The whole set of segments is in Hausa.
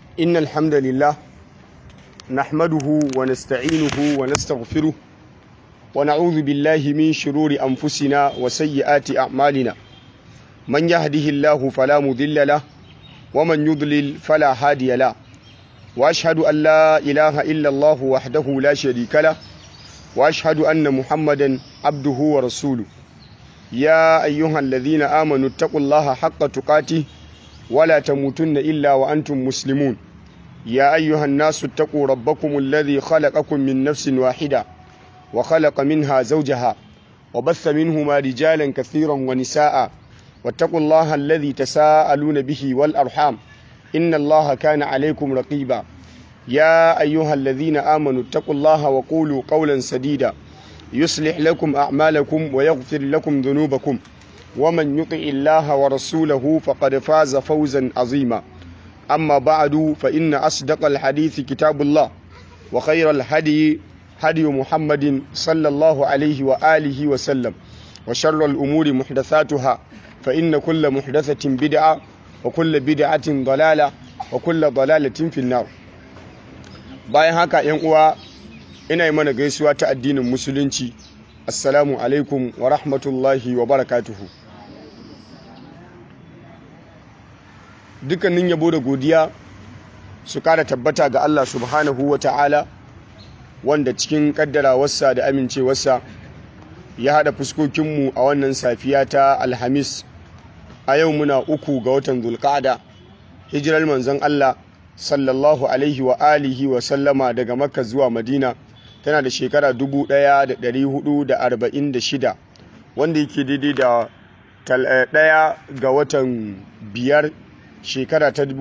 إن الحمد لله نحمده ونستعينه ونستغفره ونعوذ بالله من شرور أنفسنا وسيئات أعمالنا من يهده الله فلا مضل له ومن يضلل فلا هادي له وأشهد أن لا إله إلا الله وحده لا شريك له وأشهد أن محمدا عبده ورسوله يا أيها الذين آمنوا اتقوا الله حق تقاته ولا تموتن إلا وأنتم مسلمون يا أيها الناس اتقوا ربكم الذي خلقكم من نفس واحدة وخلق منها زوجها وبث منهما رجالا كثيرا ونساء واتقوا الله الذي تساءلون به والأرحام إن الله كان عليكم رقيبا يا أيها الذين آمنوا اتقوا الله وقولوا قولا سديدا يصلح لكم أعمالكم ويغفر لكم ذنوبكم ومن يطع الله ورسوله فقد فاز فوزا عظيما أما بعد فإن أصدق الحديث كتاب الله وخير الهدي هدي محمد صلى الله عليه وآله وسلم وشر الأمور محدثاتها فإن كل محدثة بدعة وكل بدعة ضلالة وكل ضلالة في النار bayan haka yan uwa ina yi mana gaisuwa ta addinin musulunci assalamu alaikum wa rahmatullahi wa barakatuhu dukkanin yabo da godiya su kara tabbata ga Allah subhanahu wa ta'ala wanda cikin kaddarawarsa da amincewarsa ya haɗa fuskokinmu a wannan safiya ta alhamis a yau muna uku ga watan zulkada hijirar manzon Allah sallallahu alaihi wa alihi wa sallama daga makka zuwa madina tana da shekara 1446 wanda yake daidai da ɗaya ga watan biyar shekara ta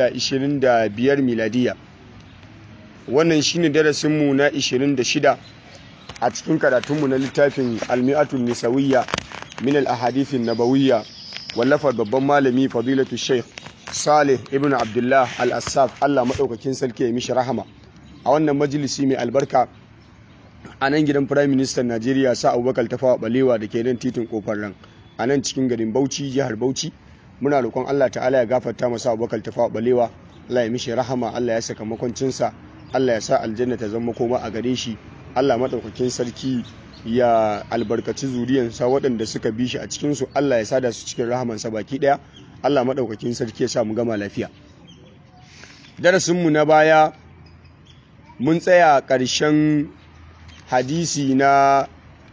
2025 miladiya wannan shine darasinmu na 26 a cikin karatunmu na littafin almi'atun nisawiyya min al-ahadithin nabawiyya wallafar babban malami fadilatu sheikh salih ibn abdullah al-assaf allah maɗaukakin sarki ya mishi rahama a wannan majalisi mai albarka a nan gidan firayim ministan najeriya sa abubakar tafawa balewa da ke nan titin kofar ran a nan cikin garin bauchi jihar bauchi muna roƙon allah ta'ala ya gafarta masa abubakar tafawa balewa allah ya mishi rahama allah ya saka makwancinsa allah ya sa aljanna ta zama koma a gare shi allah maɗaukakin sarki ya albarkaci zuriyansa waɗanda suka bi shi a cikinsu allah ya sada su cikin rahamansa baki ɗaya Allah maɗaukakin sarki ya sa mu gama lafiya darasinmu na baya mun tsaya ƙarshen hadisi na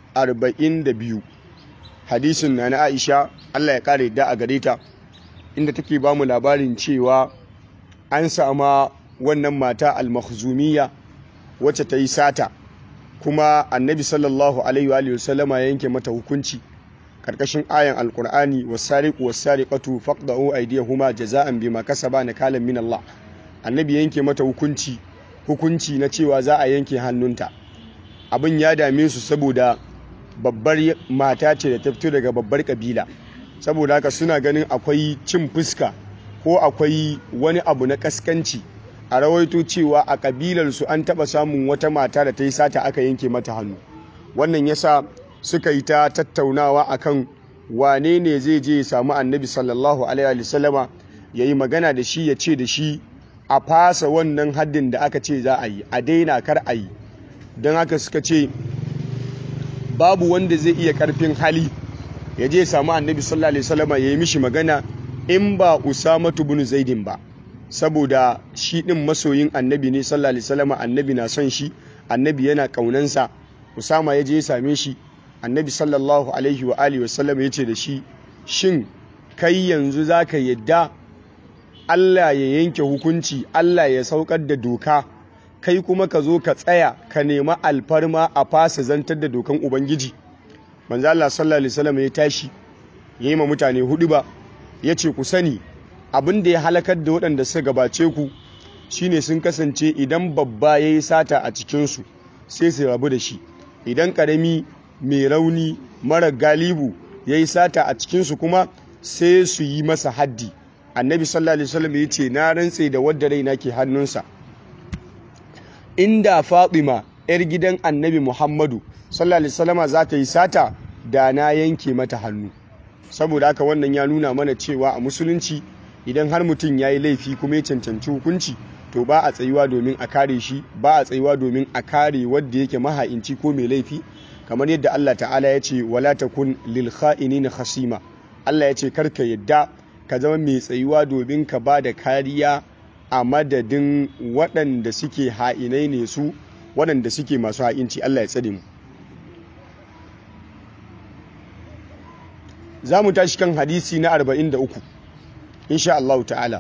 42 hadisin na na aisha Allah ya ƙara yadda a gare ta inda take ba mu labarin cewa an sama wannan mata al-makhzumiyya wacce ta yi sata kuma annabi sallallahu alaihi wa sallama ya yanke mata hukunci karkashin ayan alkur'ani wasariqu wasariqatu faqda'u aydiyahuma jaza'an bima kasaba nakalan min Allah annabi yanke mata hukunci hukunci na cewa za a yanke hannunta abin ya dame su saboda babbar mata ce da ta fito daga babbar kabila saboda haka suna ganin akwai cin fuska ko akwai wani abu na kaskanci a rawaito cewa a kabilar su an taba samun wata mata da ta yi sata aka yanke mata hannu wannan yasa suka yi ta tattaunawa akan wane ne zai je ya samu annabi sallallahu alaihi wasallama ya yi magana da shi ya ce da shi a fasa wannan haddin da aka ce za a yi a daina kar a yi don haka suka ce babu wanda zai iya karfin hali ya je ya samu annabi sallallahu alaihi wasallama ya yi mishi magana in ba usamatu bin zaidin ba saboda shi din masoyin annabi ne sallallahu alaihi wasallama annabi na son shi annabi yana kaunansa usama ya je ya same shi annabi sallallahu alaihi wa alihi wasallam ya ce da shi shin kai yanzu za ka yadda Allah ya yanke hukunci Allah ya saukar da doka kai kuma ka zo ka tsaya ka nema alfarma a fasa zantar da dokan ubangiji manzo Allah sallallahu alaihi wasallam ya tashi ya yi ma mutane hudu ba ya ce ku sani abin da ya halakar da waɗanda suka gabace ku shine sun kasance idan babba ya yi sata a cikinsu sai su rabu da shi idan ƙarami mai rauni mara galibu ya yi sata a cikinsu kuma sai su yi masa haddi annabi sallallahu alaihi wasallam ya ce na rantse da wadda raina ke hannunsa inda fatima yar gidan annabi muhammadu sallallahu alaihi wasallama za ta yi sata da na yanke mata hannu saboda haka wannan ya nuna mana cewa a musulunci idan har mutum ya yi laifi kuma ya cancanci hukunci to ba a tsayuwa domin a kare shi ba a tsayuwa domin a kare wadda yake maha'inci ko mai laifi kamar yadda Allah ta'ala ya ce wala takun lil kha'inin khasima Allah ya ce karka yadda ka zama mai tsayuwa domin ka ba da kariya a madadin waɗanda suke ha'inai ne su waɗanda suke masu ha'inci Allah ya tsare mu za mu tashi kan hadisi na 43 insha Allah ta'ala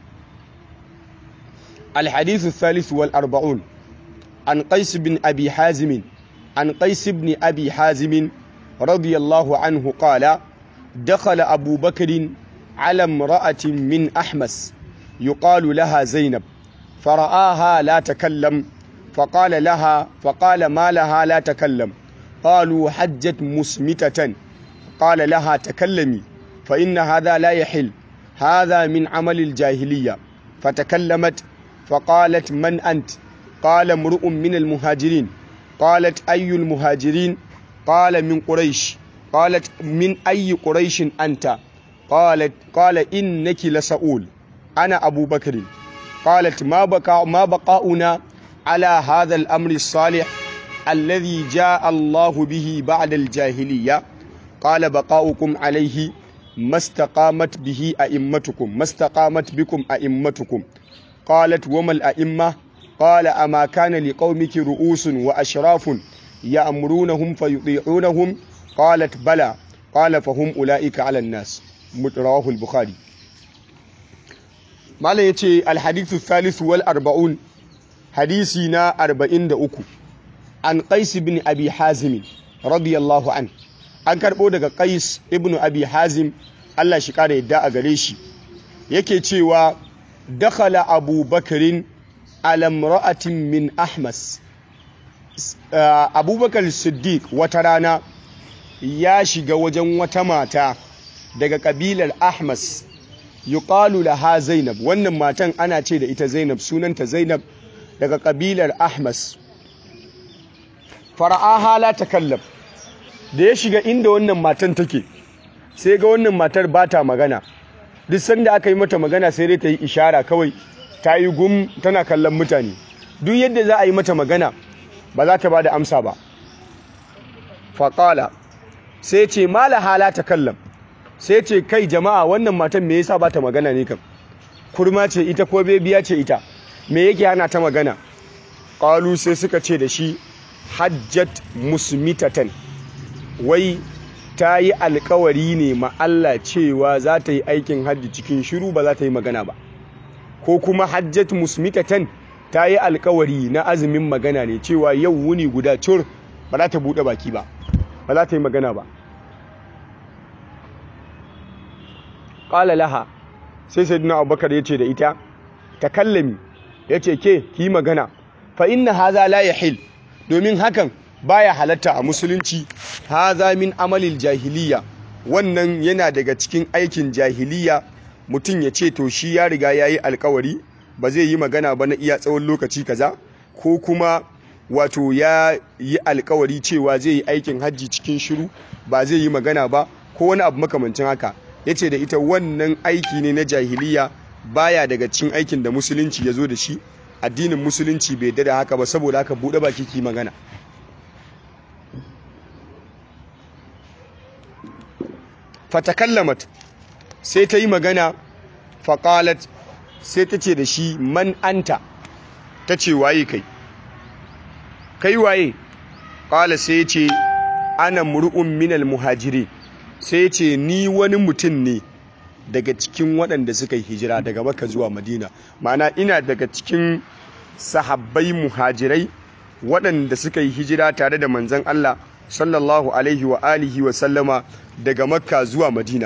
الحديث الثالث والأربعون عن قيس بن أبي حازم عن قيس بن أبي حازم رضي الله عنه قال دخل أبو بكر على امرأة من أحمس يقال لها زينب فرآها لا تكلم فقال لها فقال ما لها لا تكلم قالوا حجت مسمتة قال لها تكلمي فإن هذا لا يحل هذا من عمل الجاهلية فتكلمت فقالت من أنت قال امرؤ من المهاجرين قالت أي المهاجرين قال من قريش قالت من أي قريش أنت قالت قال إنك لسؤول أنا أبو بكر قالت ما بقى ما بقاؤنا على هذا الأمر الصالح الذي جاء الله به بعد الجاهلية قال بقاؤكم عليه ما استقامت به أئمتكم ما استقامت بكم أئمتكم قالت وما الأئمة قال أما كان لقومك رؤوس وأشراف يأمرونهم فيطيعونهم قالت بلى قال فهم أولئك على الناس رواه البخاري ما يتي الحديث الثالث والأربعون حديثنا أربعين دأكو عن قيس بن أبي حازم رضي الله عنه an karɓo daga qais ibnu abi hazim Allah shi kare yadda a gare shi yake cewa dakhala abu bakarin alamra'atin min ahmas abubakar siddiq wata rana ya shiga wajen wata mata daga kabilar ahmas yuqalu laha zainab wannan matan ana ce da ita zainab sunanta zainab daga kabilar ahmas fara'aha la takallam da ya shiga inda wannan matan take sai ga wannan matar ba ta magana duk sanda aka yi mata magana sai dai ta yi ishara kawai ta yi gum tana kallon mutane duk yadda za a yi mata magana ba za ta ba da amsa ba faƙala sai ce mala hala ta kallon sai ce kai jama'a wannan matan me yasa ba ta magana ne kam kurma ce ita ko bebiya ce ita me yake hana ta magana ƙalu sai suka ce da shi hajjat musmitatan wai ta yi alkawari ne ma Allah cewa za ta yi aikin hajji cikin shiru ba za ta yi magana ba ko kuma hajjat musmitatan ta yi alkawari na azumin magana ne cewa yau wuni guda cur ba za ta buɗe baki ba ba za ta yi magana ba ƙala laha sai sai dina abubakar ya ce da ita ta kallami ya ce ke ki magana fa inna haza la yahil domin hakan baya halatta a musulunci haza min amalil jahiliya wannan yana daga cikin aikin jahiliya mutum ya ce to shi ya riga ya yi alkawari ba zai yi magana ba na iya tsawon lokaci kaza ko kuma wato ya yi alkawari cewa zai yi aikin hajji cikin shiru ba zai yi magana ba ko wani abu makamancin haka ya ce da ita wannan aiki ne na jahiliya baya daga cikin aikin da musulunci ya zo da shi addinin musulunci bai da haka ba saboda haka buɗe baki ki magana fatakallamat sai ta yi magana faƙalat sai ta ce da shi man anta ta ce waye kai kai waye ƙala sai ce ana mur'un minal muhajiri sai ce ni wani mutum ne daga cikin waɗanda suka yi hijira daga maka zuwa madina ma'ana ina daga cikin sahabbai muhajirai waɗanda suka yi hijira tare da manzan Allah sallallahu alaihi wa alihi wa sallama daga makka zuwa madina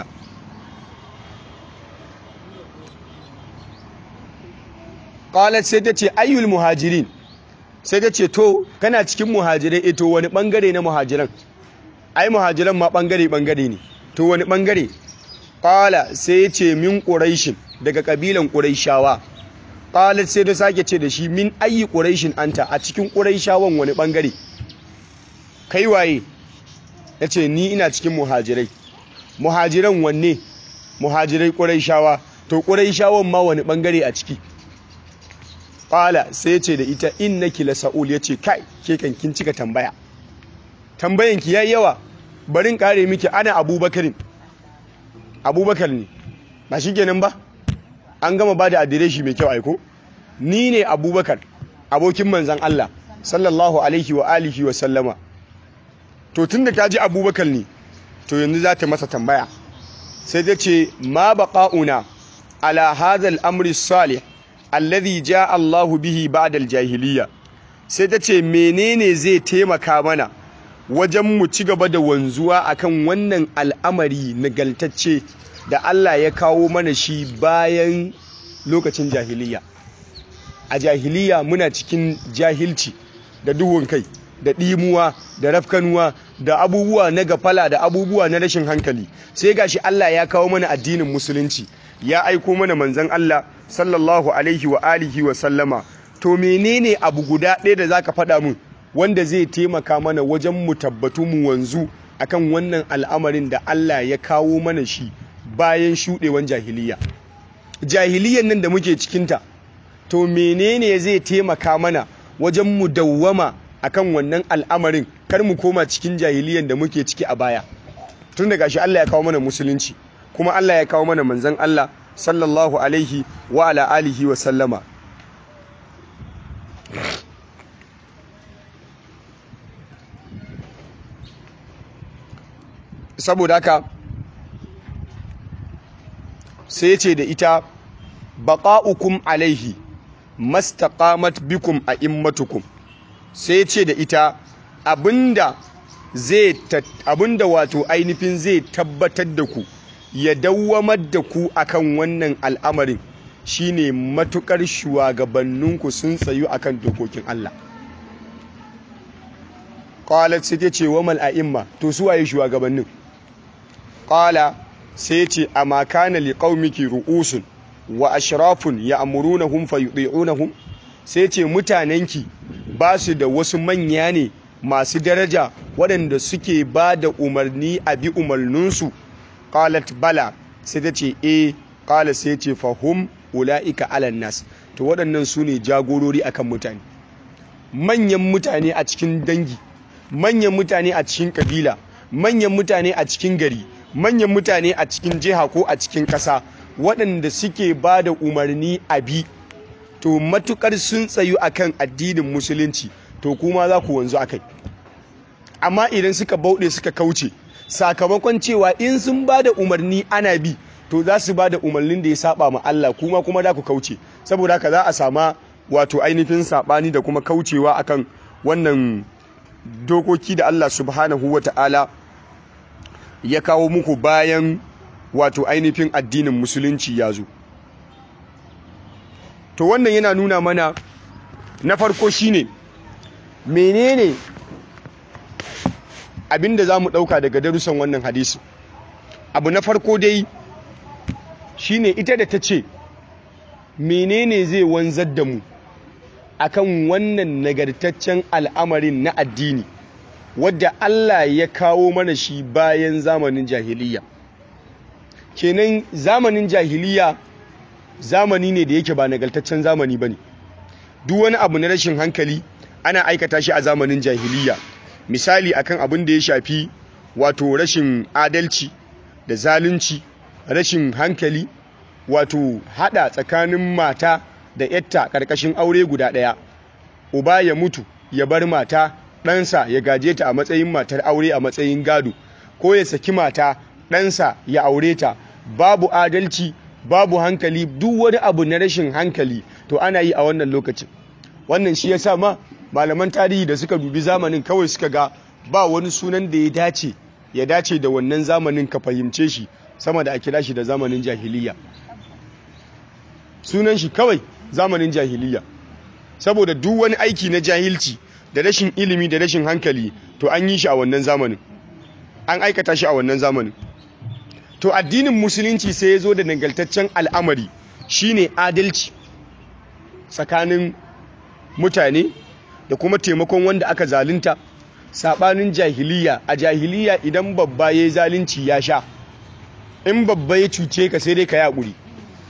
qalat sai ta ce ayyul muhajirin sai ta ce to kana cikin muhajirai e to wani bangare na muhajiran ai muhajiran ma bangare bangare ne to wani bangare qala sai ya ce min quraishin daga kabilan quraishawa qalat sai ta sake ce da shi min ayyi quraishin anta a cikin quraishawan wani bangare kai waye yace ni ina cikin muhajirai muhajiran wanne muhajirai quraishawa to quraishawan ma wani bangare a ciki qala sai ce da ita innaki la sa'ul yace kai ke kan kin cika tambaya tambayan ki yayi yawa barin kare miki ana abubakarin abubakar ne ba shikenan ba an gama ba da adireshi mai kyau aiko ni ne abubakar abokin manzan Allah sallallahu alaihi wa alihi wa sallama to tunda ta ji abubakar ne to yanzu za ta masa tambaya sai ta ce ma baqa'una ala hadha al-amri salih alladhi jaa Allah bihi ba'da al-jahiliya sai ta ce menene zai taimaka mana wajen mu ci gaba da wanzuwa akan wannan al'amari nagaltacce da Allah ya kawo mana shi bayan lokacin jahiliya a jahiliya muna cikin jahilci da duhun kai da ɗimuwa da rafkanuwa da abubuwa na gafala da abubuwa na rashin hankali sai gashi Allah ya kawo mana addinin musulunci ya aiko mana manzon Allah sallallahu alaihi wa alihi wa sallama to menene abu guda ɗaya da zaka faɗa mun wanda zai taimaka mana wajen mu tabbatu mu wanzu akan wannan al'amarin da Allah ya kawo mana shi bayan shuɗewan jahiliya jahiliyan nan da muke cikinta to menene zai taimaka mana wajen mu dawwama akan wannan al'amarin kar mu koma cikin jahiliyan da muke ciki a baya tun daga shi Allah ya kawo mana musulunci kuma Allah ya kawo mana manzon Allah sallallahu alaihi wa ala alihi wa sallama saboda haka sai ce da ita baqa'ukum alaihi mastaqamat bikum a immatukum sai ce da ita abinda zai abinda wato ainihin zai tabbatar da ku ya dawwamar da ku akan wannan al'amarin shine matukar shugabanninku sun tsayu akan dokokin Allah qalat sai ta ce wa mal a'imma to su waye shugabannin qala sai ce amma kana liqaumiki ru'usun wa ashrafun ya'murunahum fayuti'unahum sai ce mutanenki ba su da wasu manya ne masu daraja waɗanda suke ba da umarni a bi umarninsu qalat bala sai ta ce e qala sai ce fahum ula'ika alan nas to waɗannan su ne jagorori akan mutane manyan mutane a cikin dangi manyan mutane a cikin kabila manyan mutane a cikin gari manyan mutane a cikin jiha ko a cikin ƙasa waɗanda suke ba da umarni a bi to matukar sun tsayu akan addinin musulunci to kuma za ku wanzu akai amma idan suka bauɗe suka kauce sakamakon cewa in sun ba da umarni ana bi to za su ba da umarnin da ya saba ma Allah kuma kuma da ku kauce saboda haka za a sama wato ainihin sabani da kuma kaucewa akan wannan dokoki da Allah subhanahu wata'ala ya kawo muku bayan wato ainihin addinin musulunci ya zo to wannan yana nuna mana na farko shine menene abinda za mu ɗauka daga darussan wannan hadisi abu na farko dai shine ita da ta ce menene zai wanzar da mu akan wannan nagartaccen al'amarin na addini wadda Allah ya kawo mana shi bayan zamanin jahiliya kenan zamanin jahiliya zamani ne da yake ba nagartaccen zamani ba ne duk wani abu na rashin hankali ana aikata shi a zamanin jahiliya misali akan abin da ya shafi wato rashin adalci da zalunci rashin hankali wato hada tsakanin mata da yatta karkashin aure guda daya uba ya mutu ya bar mata ɗansa ya gaje ta a matsayin matar aure a matsayin gado ko ya saki mata ɗansa ya aure ta babu adalci babu hankali duk wani abu na rashin hankali to ana yi a wannan lokacin wannan shi ya sa ma malaman tarihi da suka dubi zamanin kawai suka ga ba wani sunan da ya dace ya dace da wannan zamanin ka fahimce shi sama da a kira shi da zamanin jahiliya sunan shi kawai zamanin jahiliya saboda duk wani aiki na jahilci da rashin ilimi da rashin hankali to an yi shi a wannan zamanin an aikata shi a wannan zamanin to addinin musulunci sai ya zo da nagaltaccen al'amari shine adalci tsakanin mutane da kuma taimakon wanda aka zalunta sabanin jahiliya a jahiliya idan babba ya yi zalunci ya sha in babba ya cuce ka sai dai ka yaƙuri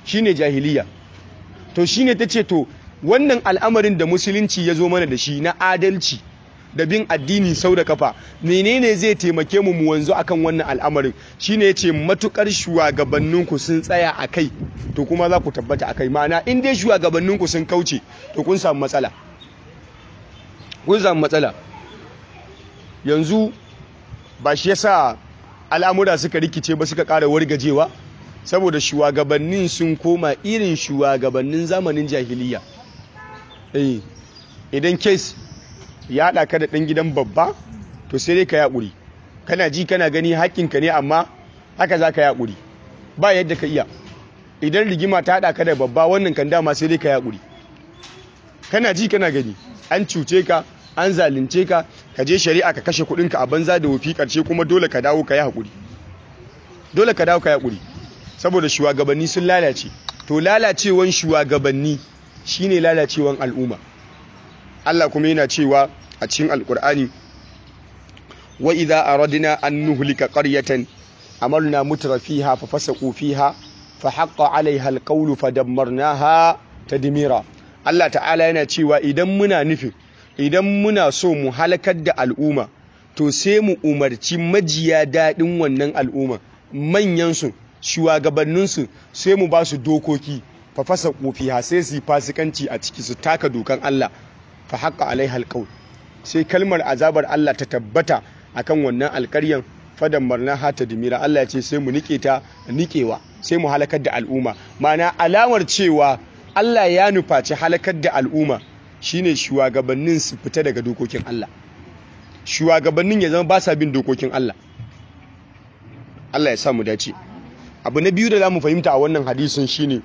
shine jahiliya to shine tace to wannan al'amarin da musulunci ya zo mana da shi na adalci da bin addini sau da kafa menene zai taimake mu mu wanzu akan wannan al'amarin shine yace matukar shugabanninku sun tsaya a kai to kuma za ku tabbata a kai ma'ana in dai shugabanninku sun kauce to kun samu matsala kun samu matsala yanzu ba shi yasa al'amura suka rikice ba suka ƙara wargajewa saboda shugabannin sun koma irin shugabannin zamanin jahiliya eh idan kes ya haɗa ka da ɗan gidan babba to sai dai ka yaƙuri kana ji kana gani haƙƙinka ne amma haka za ka yaƙuri ba yadda ka iya idan rigima ta haɗa ka da babba wannan kan dama sai dai ka yaƙuri kana ji kana gani an cuce ka an zalunce ka ka je shari'a ka kashe kuɗinka a banza da wufi ƙarshe kuma dole ka dawo ka yi haƙuri dole ka dawo ka yi haƙuri saboda shugabanni sun lalace to lalacewan shugabanni shine lalacewan al'umma Allah kuma yana cewa a cikin alkur'ani wa idza aradna an nuhlika qaryatan amarna mutrafiha fa fasaqu fiha fa haqqa 'alayha alqawlu fadammarnaha tadmira Allah ta'ala yana cewa idan muna nufin idan muna so mu halakar da al'umma to sai mu umarci majiya dadin wannan al'umma manyan su shugabannin su sai mu ba su dokoki fa fasaqu fiha sai su fasikanci a ciki su taka dokan Allah fa haqqa alaiha alqaul sai kalmar azabar Allah ta tabbata akan wannan alƙaryan fadan marna hata dimira Allah ya ce sai mu nike ta nikewa sai mu halakar da al'umma mana alamar cewa Allah ya nufaci halakar da al'umma shine shugabannin su fita daga dokokin Allah shugabannin ya zama ba sa bin dokokin Allah Allah ya sa mu dace abu na biyu da zamu fahimta a wannan hadisin shine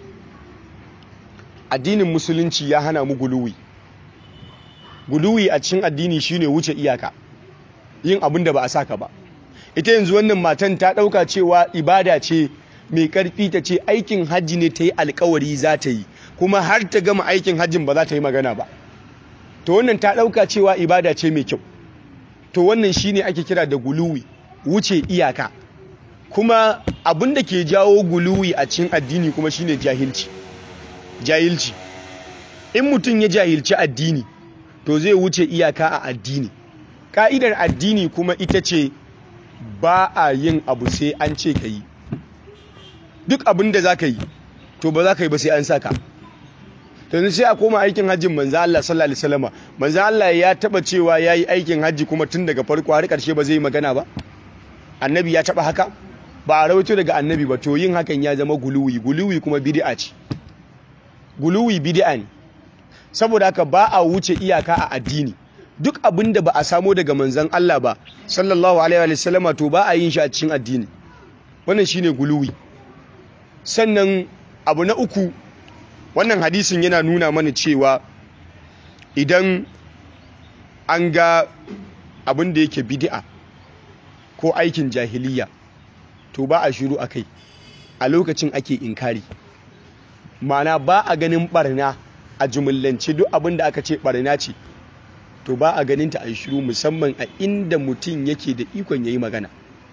addinin musulunci ya hana mu guluwi guluwi a cikin addini shine wuce iyaka yin abin da ba a saka ba ita yanzu wannan matan ta dauka cewa ibada ce mai karfi ta ce aikin hajji ne ta yi alkawari za ta yi kuma har ta gama aikin hajjin ba za ta yi magana ba to wannan ta dauka cewa ibada ce mai kyau to wannan shine ake kira da guluwi wuce iyaka kuma abin da ke jawo guluwi a cikin addini kuma shine jahilci jahilci in mutum ya jahilci addini to zai wuce iyaka a addini ka'idar addini kuma ita ce ba a yin abu sai an ce ka yi duk abin da za ka yi to ba za ka yi ba sai an saka yanzu sai a koma aikin hajjin manzo Allah sallallahu alaihi wasallam manzo Allah ya taba cewa yayi aikin hajji kuma tun daga farko har karshe ba zai yi magana ba annabi ya taba haka ba a rawaito daga annabi ba to yin hakan ya zama guluwi guluwi kuma bid'a ce guluwi bid'a ne saboda haka ba a wuce iyaka a addini duk abin da ba a samo daga manzon Allah ba sallallahu alaihi wa sallama to ba a yin shi a cikin addini wannan shine guluwi sannan abu na uku wannan hadisin yana nuna mana cewa idan an ga abin da yake bid'a ko aikin jahiliya to ba a shiru akai a lokacin ake inkari ma'ana ba a ganin barna a jumillance duk abin da aka ce barna ce to ba a ganin ta a shiru musamman a inda mutum yake da ikon yayi magana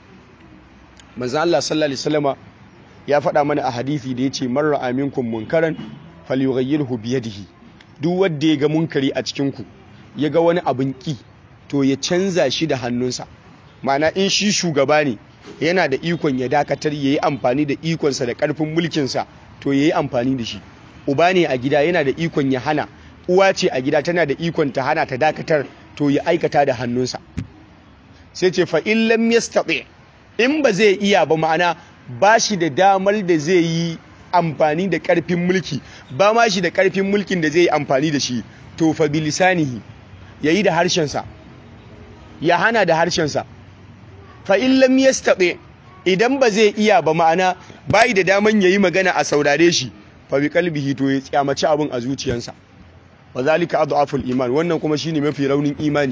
manzo Allah sallallahu alaihi wasallama ya faɗa mana a hadisi da yace man ra'a minkum munkaran falyughayyirhu bi yadihi duk wanda ya ga munkari a cikin ku ya ga wani abin ki to ya canza shi da hannunsa ma'ana in shi shugaba ne yana da ikon ya dakatar yayi amfani da ikonsa da karfin mulkinsa to yayi amfani da shi uba ne a gida yana da ikon ya hana uwa ce a gida tana da ikon ta hana ta dakatar to ya aikata da hannunsa sai ce fa in lam yastati in ba zai iya ba ma'ana ba shi da damar da zai yi amfani da karfin mulki ba ma shi da karfin mulkin da zai yi amfani da shi to fa bilisanihi yayi da harshensa ya hana da harshensa fa in lam yastati idan ba zai iya ba ma'ana bai da daman yayi magana a saurare shi fa bi qalbihi to ya tsamaci abin a zuciyarsa wa zalika adhaful iman wannan kuma shine mafi raunin imani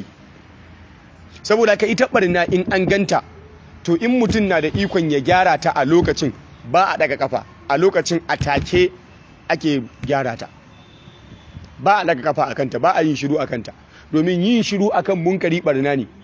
saboda ka ita barna in an ganta to in mutum na da ikon ya gyara ta a lokacin ba a daga kafa a lokacin atake ake gyara ta ba a daga kafa akan ta ba a yin shiru akan ta domin yin shiru akan munkari barna ne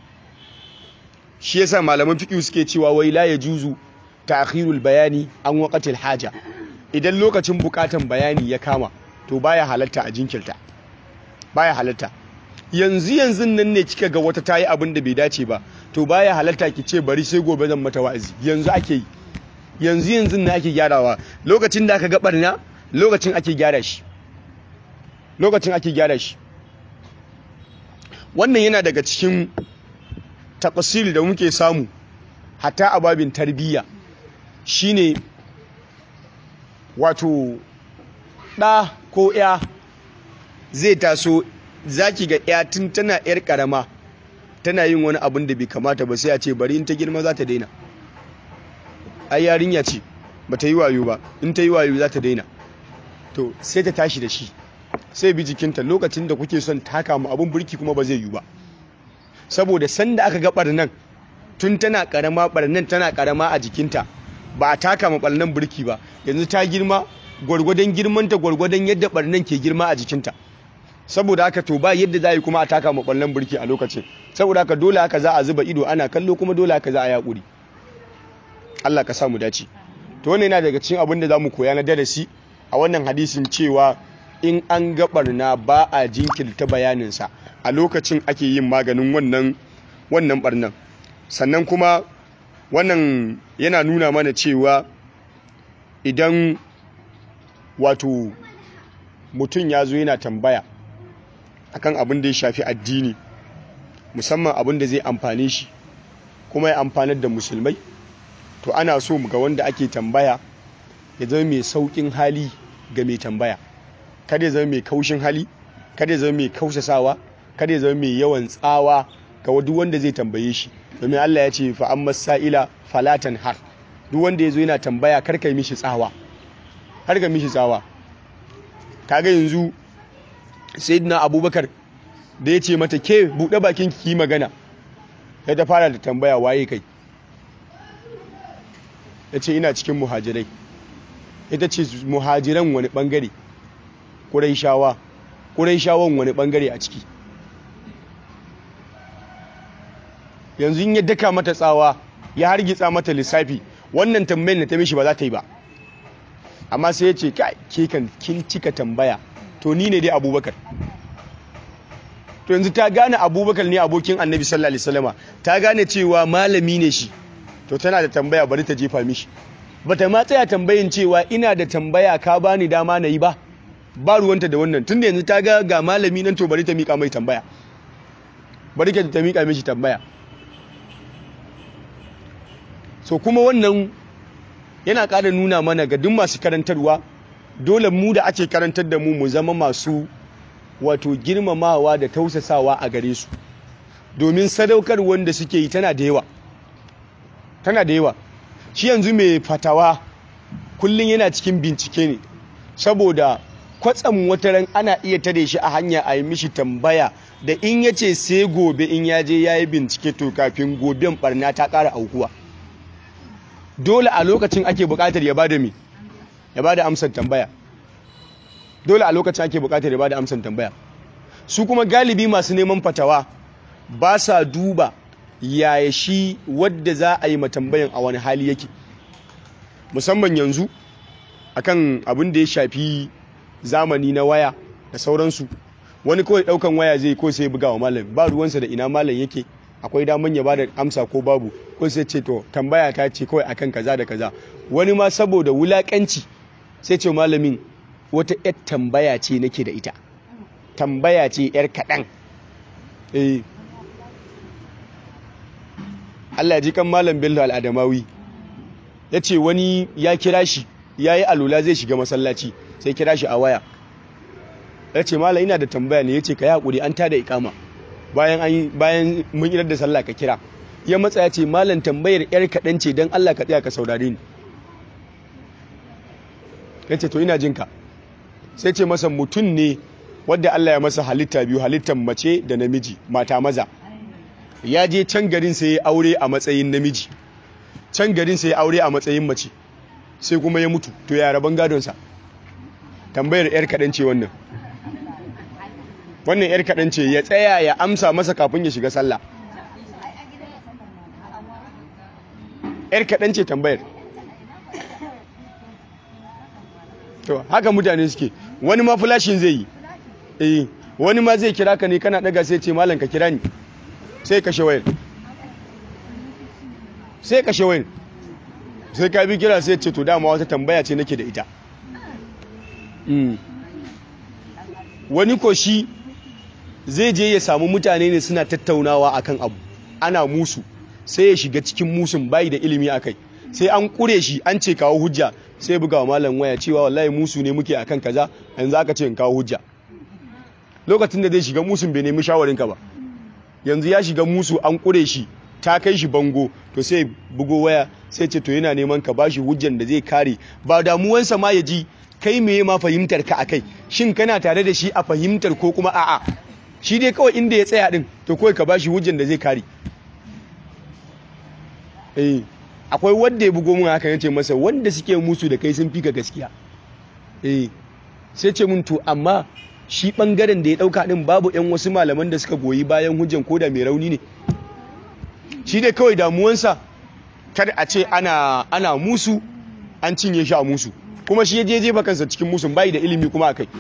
shi yasa malaman fiqh suke cewa wai la yajuzu ta'khirul bayani an waqatil haja idan lokacin bukatan bayani ya kama to baya halatta a jinkirta baya halatta yanzu yanzu nan ne kika ga wata tayi abin da bai dace ba to baya halatta ki ce bari sai gobe zan mata wa'azi yanzu ake yi yanzu yanzu ne ake gyarawa lokacin da aka ga barna lokacin ake gyara shi lokacin ake gyara shi wannan yana daga cikin takasiri da muke samu hatta a babin tarbiyya shine wato ɗa ko ya zai taso zaki ga ya tun tana yar karama tana yin wani abin da bai kamata ba sai a ce bari in ta girma za ta daina ai yarinya ce ba ta yi wayo ba in ta yi wayo za ta daina to sai ta tashi da shi sai bi jikinta lokacin da kuke son taka mu abin burki kuma ba zai yi ba saboda sanda aka ga barnan tun tana karama barnan tana karama a jikinta ba a taka ma barnan burki ba yanzu ta girma gwargwadon girmanta gwargwadon yadda barnan ke girma a jikinta saboda haka to ba yadda za a yi kuma a taka ma barnan burki a lokacin saboda haka dole haka za a zuba ido ana kallo kuma dole haka za a yaƙuri Allah ka samu dace to wannan yana daga cikin abin da za mu koya na darasi a wannan hadisin cewa in an ga barna ba a jinkirta bayaninsa a lokacin ake yin maganin wannan wannan barnan sannan kuma wannan yana nuna mana cewa idan wato mutum ya zo yana tambaya akan abin da ya shafi addini musamman abin da zai amfane shi kuma ya amfanar da musulmai to ana so ga wanda ake tambaya ya zama mai saukin hali ga mai tambaya kada ya zama mai kaushin hali kada ya zama mai kausasawa kada ya zama mai yawan tsawa ga duk wanda zai tambaye shi domin Allah ya ce fa amma sa'ila falatan har duk wanda ya zo yana tambaya kar ka mishi tsawa har ka mishi tsawa kaga yanzu sayyidina abubakar da ya ce mata ke buɗe bakin ki magana ya ta fara da tambaya waye kai ya ce ina cikin muhajirai ita ce muhajiran wani bangare ƙuraishawa ƙuraishawan wani bangare a ciki yanzu in ya daka mata tsawa ya hargitsa mata lissafi wannan tambayin da ta mishi ba za ta yi ba amma sai ya ce ke kan kin cika tambaya to ni ne dai abubakar to yanzu ta gane abubakar ne abokin annabi sallallahu alaihi wasallama ta gane cewa malami ne shi to tana da tambaya bari ta jefa mishi bata ma tsaya tambayin cewa ina da tambaya ka bani dama na yi ba ba ruwanta da wannan tunda yanzu ta ga ga malami nan to bari ta mika mai tambaya bari ka ta mika mishi tambaya so kuma wannan yana ƙara nuna mana ga duk masu karantarwa dole mu da ake karantar da mu mu zama masu wato girmamawa da tausasawa a gare su domin sadaukar wanda suke yi tana da yawa tana da yawa shi yanzu mai fatawa kullum yana cikin bincike ne saboda kwatsam wataran ana iya tare shi a hanya a yi mishi tambaya da in ya ce sai gobe in ya je ya yi bincike to kafin goben barna ta ƙara aukuwa dole a lokacin ake buƙatar ya bada mi ya bada amsar tambaya dole a lokacin ake buƙatar ya bada amsar tambaya su kuma galibi masu neman fatawa ba sa duba yaya shi wadda za a yi matambayan a wani hali yake musamman yanzu akan abin da ya shafi zamani na waya da sauransu wani kawai daukan waya zai ko sai buga wa malam ba ruwansa da ina malam yake akwai daman ya bada amsa ko babu ko sai ce to tambaya ta ce kawai akan kaza da kaza wani ma saboda wulakanci sai ce malamin wata yar tambaya ce nake da ita tambaya ce yar kaɗan eh Allah ya ji kan malam Bello al'adamawi ya ce wani ya kira shi ya yi alula zai shiga masallaci sai kira shi a waya ya ce malam ina da tambaya ne ya ce ka yi haƙuri an tada ikama bayan mun idar da sallah ka kira ya matsa ya ce malam tambayar yar kaɗan ce don Allah ka tsaya ka saurare ni ya ce to ina jinka sai ce masa mutum ne wadda Allah ya masa halitta biyu halittar mace da namiji mata maza ya je can garin sai ya aure a matsayin namiji can garin sai ya aure a matsayin mace sai kuma ya mutu to ya rabon gadonsa tambayar yar kaɗan ce wannan wannan yar kaɗan ce ya tsaya ya amsa masa kafin ya shiga sallah yar kaɗan ce tambayar to haka mutane suke wani ma flashin zai yi eh wani ma zai kira ka ne kana daga sai ce malam ka kira ni sai kashe wayar sai kashe wayar sai ka bi kira sai ce to dama wata tambaya ce nake da ita wani ko shi zai je ya samu mutane ne suna tattaunawa akan abu ana musu sai ya shiga cikin musun bayi da ilimi akai sai an kure shi an ce kawo hujja sai buga wa malam waya cewa wallahi musu ne muke akan kaza yanzu aka ce in kawo hujja lokacin da zai shiga musun bai nemi shawarinka ba yanzu ya shiga musu an kure shi ta kai shi bango to sai bugo waya sai ce to yana neman ka bashi hujjan da zai kare ba damuwansa ma ya ji kai meye ma fahimtar ka akai shin kana tare da shi a fahimtar ko kuma a'a shi dai kawai inda ya tsaya din to kawai ka bashi hujjan da zai kare eh akwai wanda ya bugo mun haka yace masa wanda suke musu da kai sun fika gaskiya eh sai ce mun to amma shi bangaren da ya dauka din babu yan wasu malaman da suka goyi bayan hujjan koda mai rauni ne shi dai kawai damuwansa kada a ce ana ana musu an cinye shi a musu kuma shi ya je jefa kansa cikin musun bai da ilimi kuma akai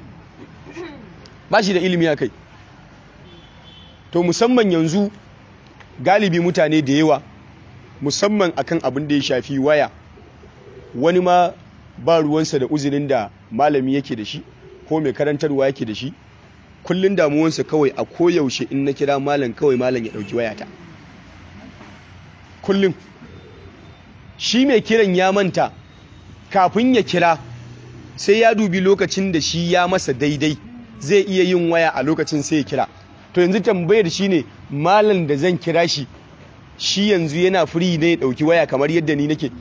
ba shi da ilimi akai to musamman yanzu galibi mutane da yawa musamman akan abin da ya shafi waya wani ma ba ruwansa da uzurin da malami yake da shi ko mai karantarwa yake da shi kullun damuwansa kawai a koyaushe in na kira malam kawai malam ya dauki wayata kullum shi mai kiran ya manta kafin ya kira sai ya dubi lokacin da shi ya masa daidai zai iya yin waya a lokacin sai ya kira to yanzu tambayar shi ne malam da zan kira shi shi yanzu yana firi ne ya ɗauki waya kamar yadda ni nake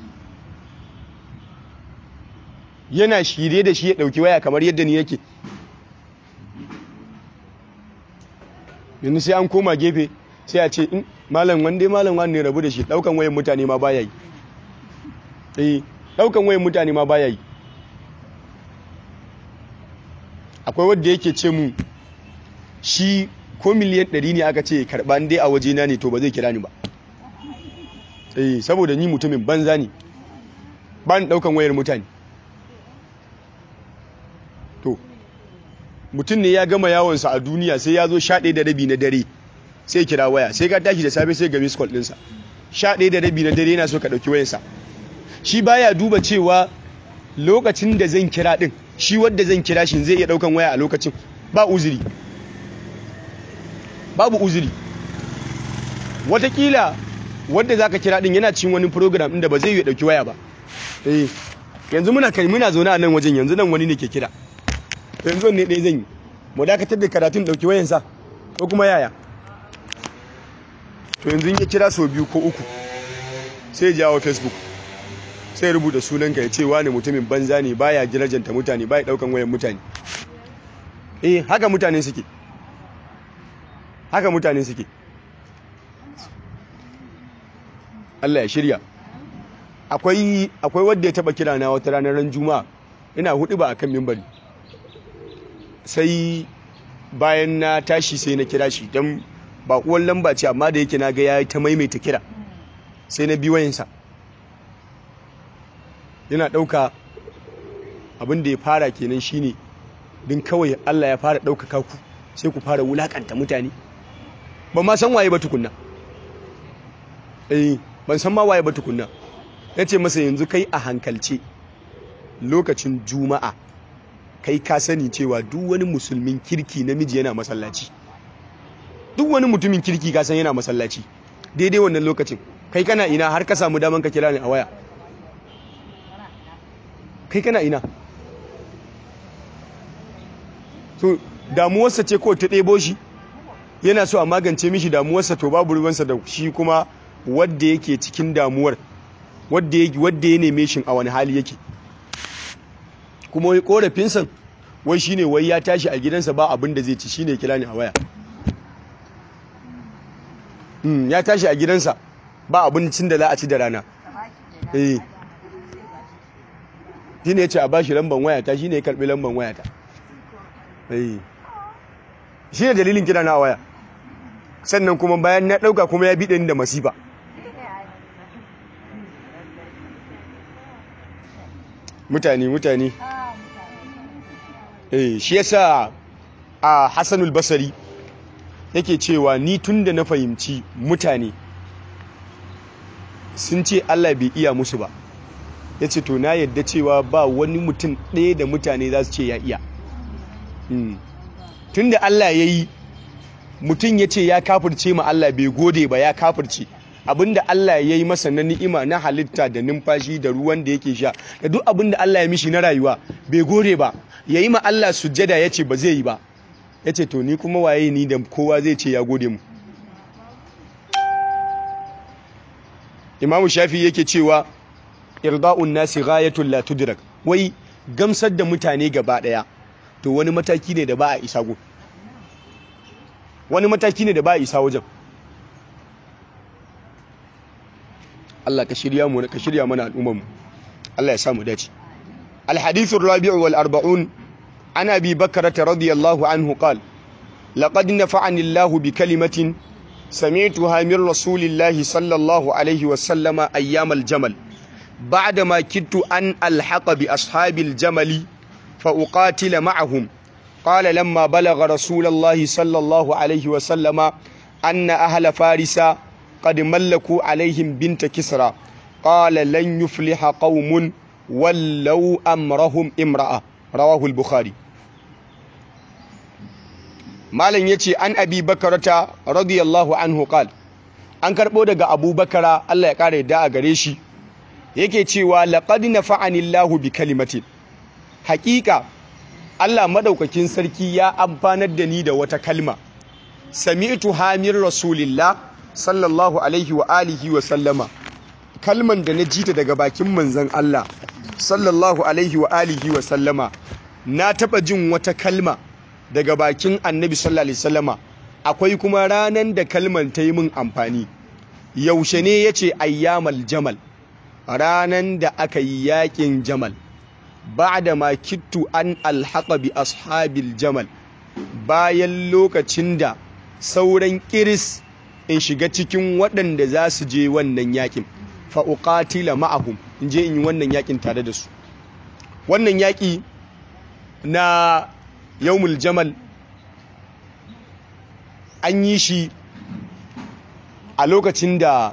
yana shirye da shi ya ɗauki waya kamar yadda ni nake yanzu sai an koma gefe sai a ce in malam wanda malam wani rabu da shi ɗaukan wayan mutane ma baya yi eh ɗaukan wayan mutane ma baya yi akwai wadda yake ce mu shi ko miliyan ɗari ne aka ce karɓa dai a wajena ne to ba zai kira ni ba eh saboda ni mutumin banza ne ba ni ɗaukan wayar mutane to mutum ne ya gama yawonsa a duniya sai ya zo sha ɗaya da rabi na dare sai kira waya sai ka tashi da safe sai ga miss call ɗinsa sha ɗaya da rabi na dare yana so ka ɗauki wayansa shi baya duba cewa lokacin da zan kira ɗin shi wadda zan kira shi zai iya ɗaukan waya a lokacin ba uzuri babu uzuri watakila wadda za ka kira ɗin yana cin wani program ɗin da ba zai yi ɗauki waya ba eh yanzu muna kai muna zaune a nan wajen yanzu nan wani ne ke kira yanzu ne ɗaya zan yi mu dakatar da karatun ɗauki wayansa ko kuma yaya to yanzu ya kira sau biyu ko uku sai jawo facebook sai rubuta sunanka ya ce wani mutumin banza ne baya jirajanta mutane baya daukan wayan mutane eh haka mutane suke haka mutane suke Allah ya shirya akwai akwai wanda ya taba kira na wata ranar ran juma'a ina hudu ba akan mimbari sai bayan na tashi sai na kira shi dan ba kuwan lamba ce amma da yake na ga ya ta maimaita kira sai na bi wayansa yana ɗauka abin da ya fara kenan shine din kawai Allah ya fara ɗaukaka ku sai ku fara wulakanta mutane ba ma san waye ba tukunna eh ban san ma waye ba tukunna nace masa yanzu kai a hankalce lokacin juma'a kai ka sani cewa duk wani musulmin kirki namiji yana masallaci duk wani mutumin kirki ka san yana masallaci daidai wannan lokacin kai kana ina har ka samu daman ka kira ni a waya kai kana ina so damuwarsa ce ko ta ɗebo shi yana so a magance mishi damuwarsa to babu ruwansa da shi kuma wadda yake cikin damuwar wadda ya neme shi a wani hali yake kuma wai korafinsa wai shine wai ya tashi a gidansa ba abin da zai ci shine kira ni a waya ya tashi a gidansa ba abincin da za a ci da rana eh shi ne ya ce a bashi lamban wayata shi ne ya karbi lamban wayata shi ne dalilin kira na waya sannan kuma bayan na ɗauka kuma ya biɗe ni da masifa mutane mutane eh shi yasa a Hassanul Basri yake cewa ni tunda na fahimci mutane sun ce Allah bai iya musu ba yace to na yadda cewa ba wani mutum ɗaya da mutane za su ce ya iya tunda Allah ya yi mutum ya ce ya kafirce ma Allah bai gode ba ya kafirce abinda Allah ya yi masa na ni'ima na halitta da numfashi da ruwan da yake sha da duk abinda Allah ya mishi na rayuwa bai gode ba ya yi ma Allah sujjada ya ce ba zai yi ba ya ce to ni kuma waye ni da kowa zai ce ya gode mu imamu shafi yake cewa irda'un nasi ghayatul la tudrak wai gamsar da mutane gaba daya to wani mataki ne da ba a isa go wani mataki ne da ba a isa wajen Allah ka shirya mu ka shirya mana al'ummar mu Allah ya samu dace الحديث الرابع والأربعون عن أبي بكرة رضي الله عنه قال لقد نفعني الله بكلمة سمعتها من رسول الله صلى الله عليه وسلم أيام الجمل بعدما كدت أن ألحق بأصحاب الجمل فأقاتل معهم قال لما بلغ رسول الله صلى الله عليه وسلم أن أهل فارس قد ملكوا عليهم بنت كسرى قال لن يفلح قوم ولو أمرهم امرأة رواه البخاري malam yace an abi bakarata radiyallahu anhu qal an karbo daga abubakara Allah ya kare da a gare shi yake cewa laqad nafa'ani Allahu bi kalimatin haqiqa Allah madaukakin sarki ya amfanar da ni da wata kalma sami'tu hamir rasulillah sallallahu alaihi wa alihi wa sallama kalman da na jita daga bakin manzon Allah sallallahu alaihi wa alihi wa sallama na taba jin wata kalma daga bakin annabi sallallahu alaihi wasallama akwai kuma ranan da kalman ta yi min amfani yaushe ne yace ayyamal jamal ranan da aka yi yakin jamal ba'da ma kittu an alhaqa bi ashabil jamal bayan lokacin da sauran kiris in shiga cikin waɗanda za su je wannan yakin fa uqatila ma'ahum in je in yi wannan yakin tare da su wannan yaki na yawmul jamal an yi shi a lokacin da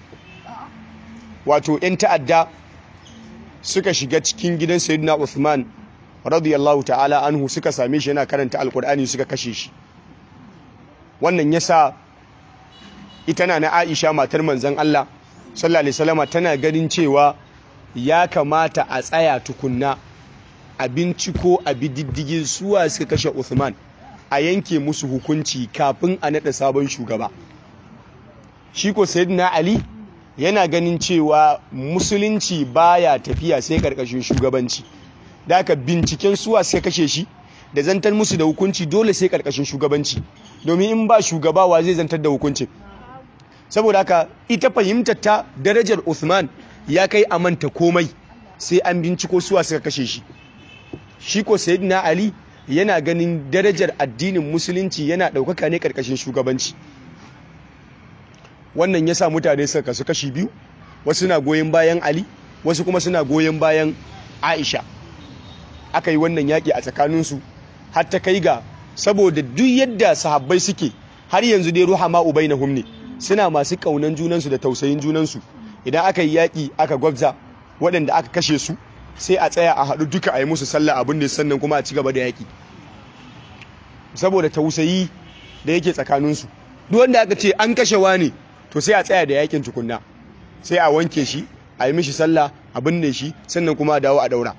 wato 'yan ta'adda suka shiga cikin gidan sayyidina Uthman radiyallahu ta'ala anhu suka same shi yana karanta alkur'ani suka kashe shi wannan yasa ita na na Aisha matar manzon Allah sallallahu alaihi wasallama tana ganin cewa ya kamata a tsaya tukunna a binciko a bididdigin suwa suka kashe Uthman a yanke musu hukunci kafin a naɗa sabon shugaba shi ko sayyidina Ali yana ganin cewa musulunci baya tafiya sai karkashin shugabanci da aka binciken suwa suka kashe shi da zantar musu da hukunci dole sai karkashin shugabanci domin in ba shugabawa zai zantar da hukuncin saboda haka ita fahimtar ta darajar Uthman ya kai a manta komai sai an binciko suwa suka kashe shi shi ko sayyidina ali yana ganin darajar addinin musulunci yana ɗaukaka ne ƙarƙashin shugabanci wannan ya sa mutane suka kasu kashi biyu wasu na goyon bayan ali wasu kuma suna goyon bayan aisha aka yi wannan yaƙi a tsakaninsu har ta kai ga saboda duk yadda sahabbai suke har yanzu dai ruha ma ubai na humne suna masu ƙaunan junansu da tausayin junansu idan aka yi yaƙi aka gwabza waɗanda aka kashe su sai a tsaya a haɗu duka a yi musu sallah abin da sannan kuma a ci gaba da yaƙi saboda tausayi da yake tsakaninsu duk wanda aka ce an kashe ne to sai a tsaya da yaƙin tukunna sai a wanke shi a yi mishi sallah a binne shi sannan kuma a dawo a daura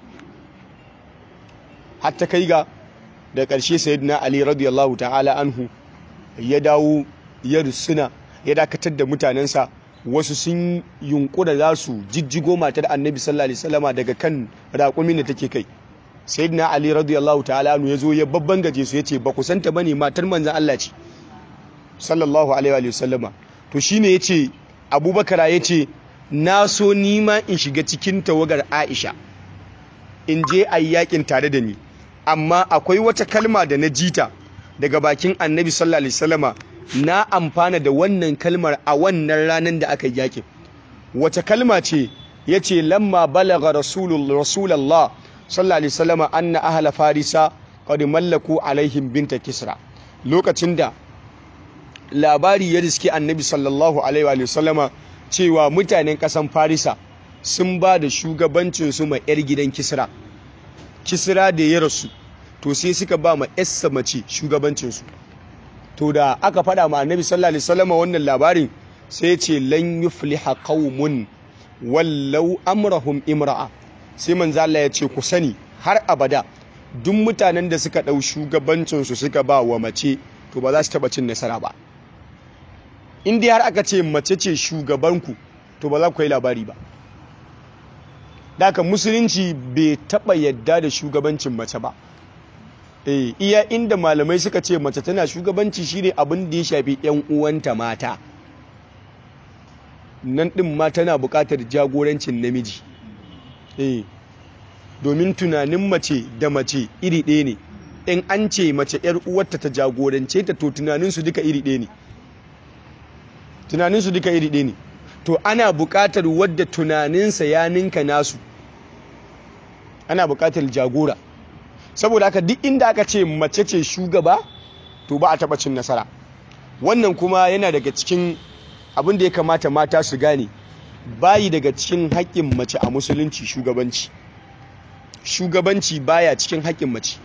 hatta kai ga da ƙarshe sayyidina ali radiyallahu ta'ala anhu ya dawo ya rusuna ya dakatar da mutanensa wasu sun yunkura za su jijjigo matar annabi sallallahu alaihi wasallama daga kan raƙumin da take kai sayyidina ali radiyallahu ta'ala anhu yazo ya babban gaje su yace ba ku santa bane matar manzon Allah ce sallallahu alaihi wasallama to shine yace abubakar yace na so nima in shiga cikin tawagar aisha in je ayyakin tare da ni amma akwai wata kalma da na jita daga bakin annabi sallallahu alaihi wasallama na amfana da wannan kalmar a wannan ranar da aka yakin wata kalma ce yace lamma balagha rasulullah sallallahu alaihi wasallama anna ahla farisa qad mallaku alaihim binta kisra lokacin da labari ya riski annabi sallallahu alaihi wa sallama cewa mutanen kasan farisa sun ba da shugabancin su ma yar gidan kisra kisra da ya rasu to sai suka ba ma yassa mace shugabancin su to da aka faɗa ma annabi sallallahu alaihi wasallama wannan labarin sai ce lan yufliha qaumun wallau amrahum imra'a sai manzo Allah ya ce ku sani har abada duk mutanen da suka dau shugabancin su suka ba wa mace to ba za su taba cin nasara ba in dai har aka ce mace ce shugabanku to ba za ku yi labari ba Daka musulunci bai taba yadda da shugabancin mace ba eh iya inda malamai suka ce mace tana shugabanci shine abin da ya shafi yan uwanta mata nan ɗin ma tana buƙatar jagorancin namiji eh domin tunanin mace da mace iri ɗaya ne in an ce mace ‘yar uwarta ta jagorance ta to tunaninsu duka iri ɗaya ne tunaninsu duka iri ɗaya ne to ana buƙatar wadda tunaninsa ya ninka nasu ana buƙatar jagora saboda haka duk inda aka ce mace ce shugaba to ba a taɓa cin nasara wannan kuma yana daga cikin abin da ya kamata mata su gane bayi daga cikin haƙƙin mace a musulunci shugabanci shugabanci baya cikin haƙƙin mace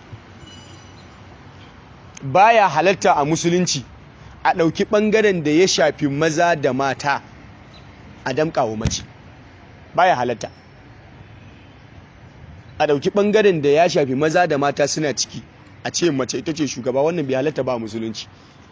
baya halatta a musulunci a ɗauki ɓangaren da ya shafi maza da mata a damƙawa mace baya halatta a ɗauki ɓangaren da ya shafi maza da mata suna ciki a ce mace ita ce shugaba wannan bai halatta ba a musulunci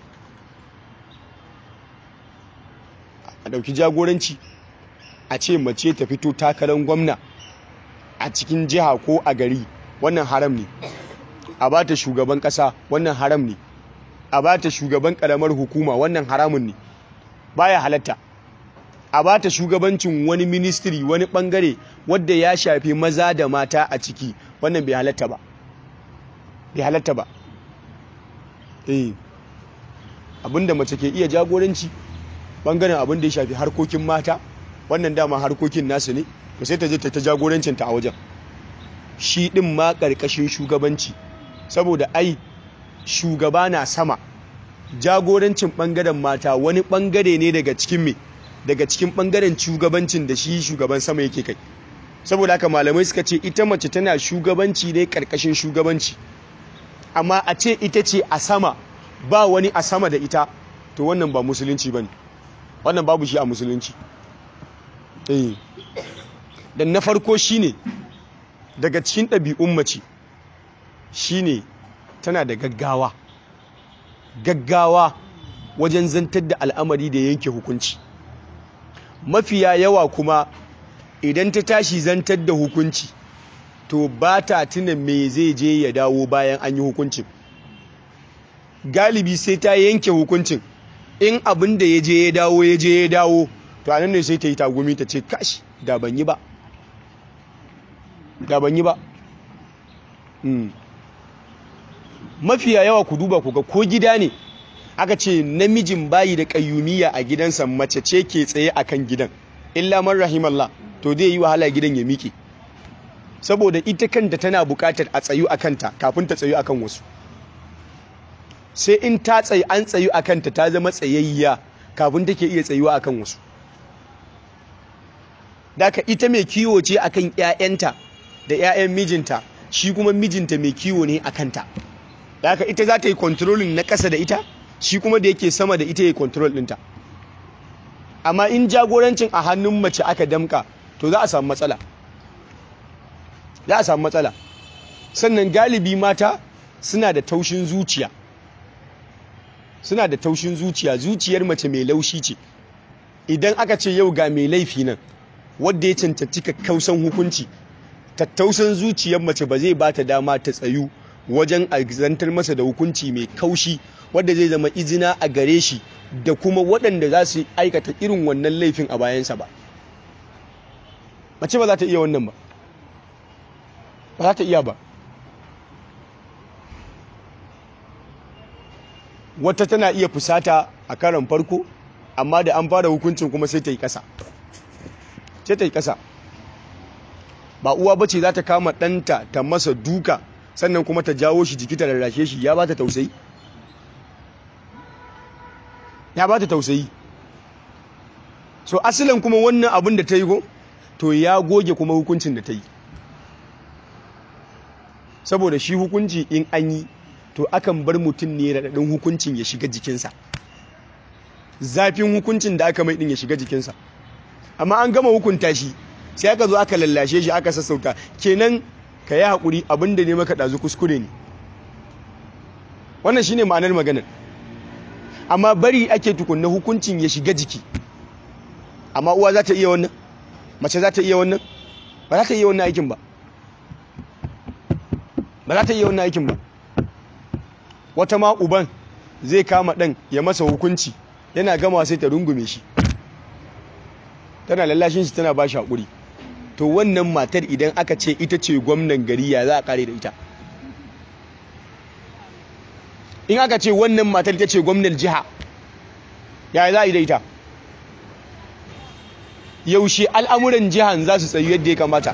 a ɗauki jagoranci a ce mace ta fito takarar gwamna a cikin jiha ko a gari wannan haram ne a ba ta shugaban ƙasa wannan haram ne a ba ta shugaban ƙaramar hukuma wannan haramun ne baya halatta a ba ta shugabancin wani ministry wani ɓangare wadda ya shafi maza da mata a ciki wannan bai halatta ba bai halatta ba eh abinda mace ke iya jagoranci bangaren abin da ya shafi harkokin mata wannan dama harkokin nasu ne to sai ta je ta jagorancinta a wajen shi din ma karkashin shugabanci saboda ai shugaba na sama jagorancin bangaren mata wani bangare ne daga cikin me daga cikin bangaren shugabancin da shi shugaban sama yake kai saboda haka malamai suka ce ita mace tana shugabanci ne karkashin shugabanci amma a ce ita ce a sama ba wani a sama da ita to wannan ba musulunci bane wannan babu shi a musulunci eh dan na farko shine daga cikin ɗabi'un mace shine tana da gaggawa gaggawa wajen zantar da al'amari da yanke hukunci mafiya yawa kuma idan ta tashi zantar da hukunci to ba ta tuna me zai je ya dawo bayan an yi hukuncin galibi sai ta yanke hukuncin in abin da ya je ya dawo ya je ya dawo to anan ne sai ta yi tagumi ta ce kashi da ban yi ba da ban yi ba mafiya yawa ku duba ku ga ko gida ne aka ce namijin bayi da kayyumiya a gidansa mace ce ke tsaye akan gidan illa man rahimallah to zai yi wahala gidan ya miƙe saboda ita kanta tana buƙatar a tsayu a kanta kafin ta tsayu akan wasu sai in ta tsayi an tsayu a kanta ta zama tsayayya kafin take iya tsayuwa akan wasu daka ita mai kiwo ce akan ƴaƴanta da ƴaƴan mijinta shi kuma mijinta mai kiwo ne a kanta daka ita za ta yi controlling na ƙasa da ita shi kuma da yake sama da ita ya control ɗinta amma in jagorancin a hannun mace aka damka to za a samu matsala za a samu matsala sannan galibi mata suna da taushin zuciya suna da taushin zuciya zuciyar mace mai laushi ce idan aka ce yau ga mai laifi nan wadda ya cancanci kakkausan hukunci tattausan zuciyar mace ba zai bata dama ta tsayu wajen zantar masa da hukunci mai kaushi wadda zai zama izina a gare shi da kuma waɗanda za su aikata irin wannan laifin a bayansa ba mace ba za ta iya wannan ba ba za ta iya ba wata tana iya fusata a karan farko amma da an fara hukuncin kuma sai ta yi ƙasa sai ta yi ƙasa ba uwa bace za ta kama ɗanta ta masa duka sannan kuma ta jawo shi jiki ta rarrashe shi ya ba ta tausayi ya ba ta tausayi so asalin kuma wannan abin da ta yi go to ya goge kuma hukuncin da ta yi saboda shi hukunci in an yi to akan bar mutum ne raɗaɗin hukuncin ya shiga jikinsa zafin hukuncin da aka mai ɗin ya shiga jikinsa amma an gama hukunta shi sai aka zo aka lallashe shi aka sassauta kenan ka yi haƙuri abin da ne maka ɗazu kuskure ne wannan shine ma'anar maganar amma bari ake tukunna hukuncin ya shiga jiki amma uwa za ta iya wannan mace za ta iya wannan ba za ta iya wannan aikin ba ba za ta iya wannan aikin ba wata ma uban zai kama ɗan ya masa hukunci yana gama sai ta rungume shi tana lallashin shi tana ba shi haƙuri to wannan matar idan aka ce ita ce gwamnan gari ya za a kare da ita in aka ce wannan matar ita ce gwamnan jiha ya za a yi da ita yaushe al'amuran jihan za su tsayu yadda ya kamata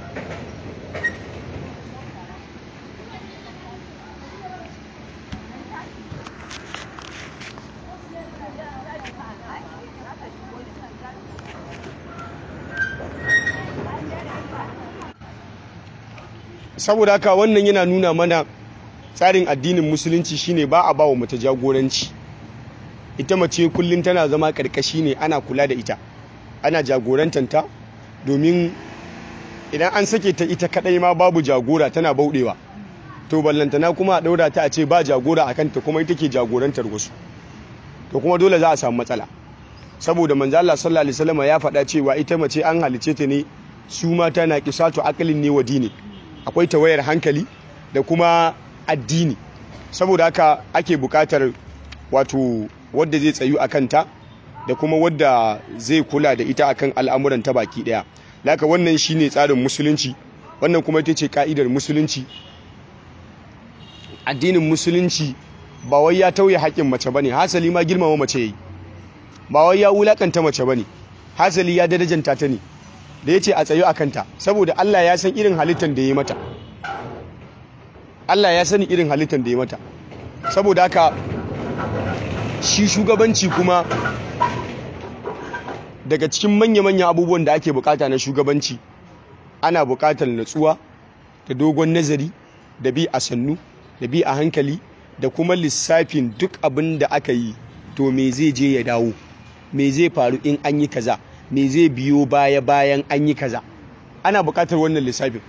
saboda haka wannan yana nuna mana tsarin addinin musulunci shine ba a bawa mace jagoranci ita mace kullum tana zama karkashi ne ana kula da ita ana jagorantanta domin idan an sake ta ita kadai ma babu jagora tana bauɗewa to ballantana kuma a ɗaura ta a ce ba jagora a kanta kuma ita ke jagorantar wasu to kuma dole za a samu matsala saboda manzo Allah sallallahu alaihi wasallam ya faɗa cewa ita mace an halice ta ne su mata na kisatu aqlin ne wa dini akwai tawayar hankali da kuma addini saboda haka ake bukatar wato wadda zai tsayu a kanta da kuma wadda zai kula da ita akan al'amuran ta baki daya laka wannan shine tsarin musulunci wannan kuma ita ce ka'idar musulunci addinin musulunci ba wai ya tauye haƙƙin mace bane hasali ma girmama mace yayi ba wai ya wulakanta mace bane hasali ya darajanta ta ne da ya ce a tsayo a kanta saboda Allah ya san irin halittar da ya mata Allah ya sani irin halittar da ya mata saboda haka shi shugabanci kuma daga cikin manya-manya abubuwan da ake bukata na shugabanci ana bukatar natsuwa da dogon nazari da bi a sannu da bi a hankali da kuma lissafin duk abin da aka yi to me zai je ya dawo me zai faru in an yi kaza me zai biyo baya bayan an yi kaza ana bukatar wannan lissafin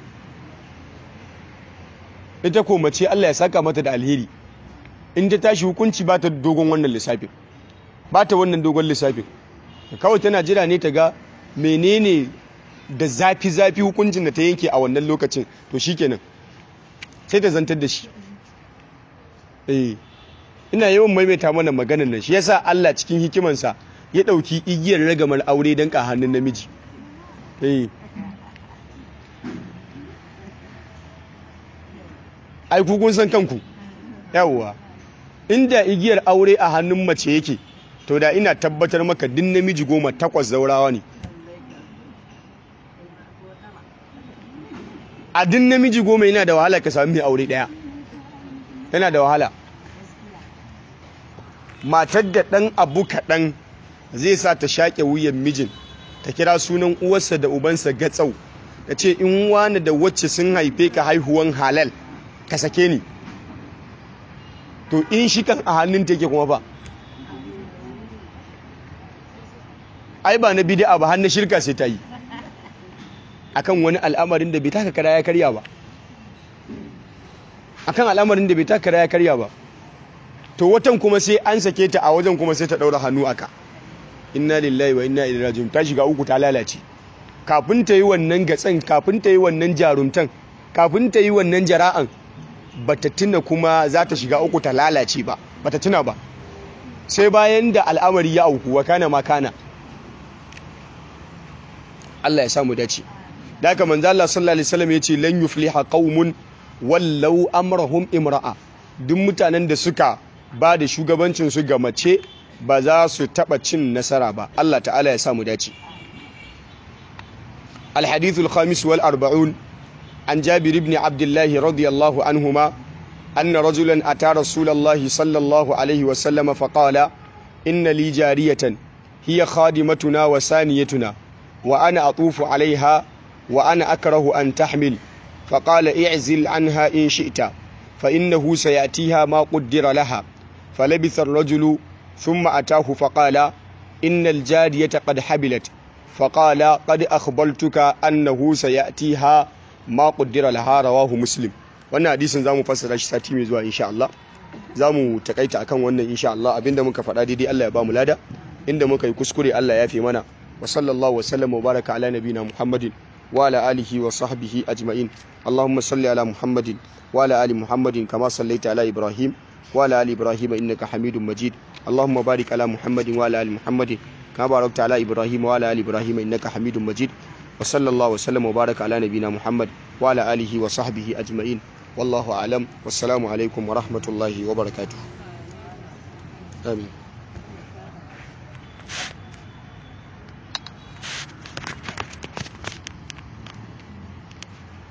ita ko mace Allah ya saka mata da alheri in ta tashi hukunci ba ta dogon wannan lissafin ba ta wannan dogon lissafin kawai tana jira ne ta ga menene da zafi-zafi hukuncin da ta yanke a wannan lokacin to shikenan sai ta zantar da shi eh ina yawan maimaita mana maganar nan shi yasa Allah cikin hikimansa ya ɗauki igiyar ragamar aure don ka hannun namiji ai kun san kanku yawwa inda igiyar aure a hannun mace yake to da ina tabbatar maka din namiji goma takwas zaurawa ne a din namiji goma yana da wahala ka sami mai aure ɗaya yana da wahala matar da ɗan abu kaɗan zai sa ta shaƙe wuyan mijin ta kira sunan uwarsa da ubansa gatsau ta ce in wani da wacce sun haife ka haihuwan halal ka sake ni to in shi kan a hannun take kuma ba ai ba na bid'a ba hannun shirka sai ta yi akan wani al'amarin da bai taka kara ya karya ba akan al'amarin da bai taka kara ya karya ba to watan kuma sai an sake ta a wajen kuma sai ta daura hannu aka inna lillahi wa inna ilaihi raji'un ta shiga uku ta lalace kafin ta yi wannan gatsan kafin ta yi wannan jarumtan kafin ta yi wannan jara'an bata tuna kuma za ta shiga uku ta lalace ba bata tuna ba sai bayan da al'amari ya auku wa kana makana Allah ya samu dace da haka manzo Allah sallallahu alaihi wasallam yace lan yufliha qaumun wallau amrahum imra'a duk mutanen da suka ba da shugabancin su ga mace ba za su taba cin nasara ba Allah ta'ala ya samu dace الحديث الخامس والأربعون عن جابر بن عبد الله رضي الله عنهما أن رجلا أتى رسول الله صلى الله عليه وسلم فقال إن لي جارية هي خادمتنا وسانيتنا وأنا أطوف عليها وأنا أكره أن تحمل فقال اعزل عنها إن شئت فإنه سيأتيها ما قدر لها فلبث الرجل ثم أتاه فقال إن الجارية قد حبلت فقال قد أخبرتك أنه سيأتيها ما قدر لها رواه مسلم wannan hadisin zamu fassara shi sati mai zuwa insha Allah zamu takaita akan wannan insha Allah abinda muka faɗa daidai Allah ya ba mu lada inda muka yi kuskure Allah ya fi mana wa sallallahu wa sallam wa baraka ala nabina Muhammadin wa ala alihi wa sahbihi ajma'in Allahumma salli ala Muhammadin wa ala ali Muhammadin kama sallaita ala Ibrahim wa ala ali Ibrahim innaka Hamidum Majid Allahumma barik ala Muhammadin wa ala ali Muhammadin kama barakta ala Ibrahim wa ala ali Ibrahim innaka Hamidum Majid wa sallallahu wa sallam wa baraka ala nabina Muhammad wa ala alihi wa sahbihi ajma'in wallahu alam wassalamu alaikum wa rahmatullahi wa barakatuh amin